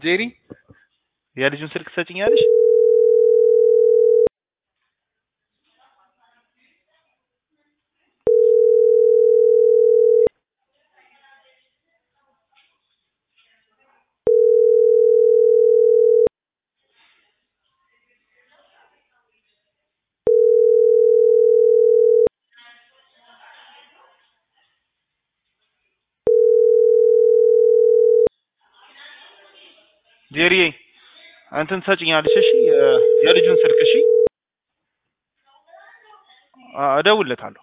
ጄሪ የልጁን ስልክ ትሰጭኛለሽ? ጄሪ እንትን ትሰጭኛለሽ? እሺ የ- የልጁን ስልክ እሺ፣ አ- እደውልለታለሁ።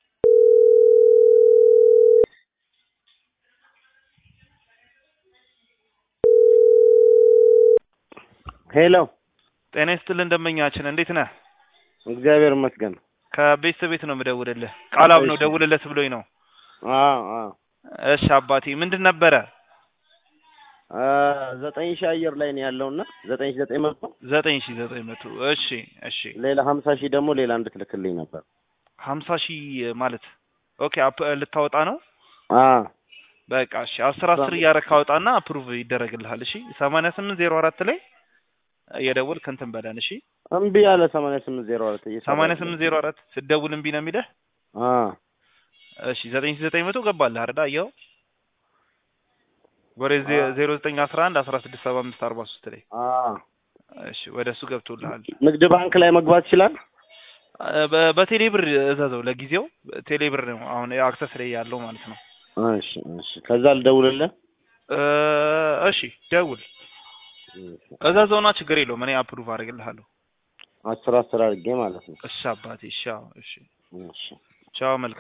ሄሎ፣ ጤና ይስጥልን ደንበኛችን፣ እንዴት ነህ? እግዚአብሔር ይመስገን። ከቤተሰብ ቤት ነው የምደውልልህ። ቃላብ ነው እሺ። ደውልለት ብሎኝ ነው። አዎ አዎ። እሺ አባቴ፣ ምንድን ነበረ? አ ዘጠኝ ሺህ አየር ላይ ነው ያለውና ዘጠኝ ሺህ ዘጠኝ መቶ ዘጠኝ ሺህ ዘጠኝ መቶ እሺ እሺ። ሌላ ሀምሳ ሺህ ደግሞ ሌላ እንድትልክልኝ ነበር። ሀምሳ ሺህ ማለት ኦኬ፣ አፕ ልታወጣ ነው? አ በቃ እሺ፣ አስር አስር እያደረግህ አውጣና አፕሩቭ ይደረግልሃል። እሺ፣ ሰማንያ ስምንት ዜሮ አራት ላይ እየደወልክ እንትን በለን። እሺ፣ እምቢ ያለ ሰማንያ ስምንት ዜሮ አራት ሰማንያ ስምንት ዜሮ አራት ስትደውል እምቢ ነው የሚልህ። አ እሺ፣ ዘጠኝ ሺህ ዘጠኝ መቶ ገባልህ አይደል? አየኸው ወደ ዜሮ ዘጠኝ አስራ አንድ አስራ ስድስት ሰባ አምስት አርባ ሶስት ላይ አ እሺ፣ ወደ እሱ ገብቶልሃል። ንግድ ባንክ ላይ መግባት ይችላል። በ- በቴሌ ብር እዘዘው። ለጊዜው ቴሌ ብር ነው አሁን አክሰስ ላይ ያለው ማለት ነው። እሺ እሺ። ከዛ ልደውልልህ። እ እሺ ደውል እዘዘውና ችግር የለውም እኔ አፕሩቭ አድርግልሃለሁ። አስር አስር አድርጌ ማለት ነው። እሺ አባቴ እሺ አዎ፣ እሺ እሺ ቻው መልካም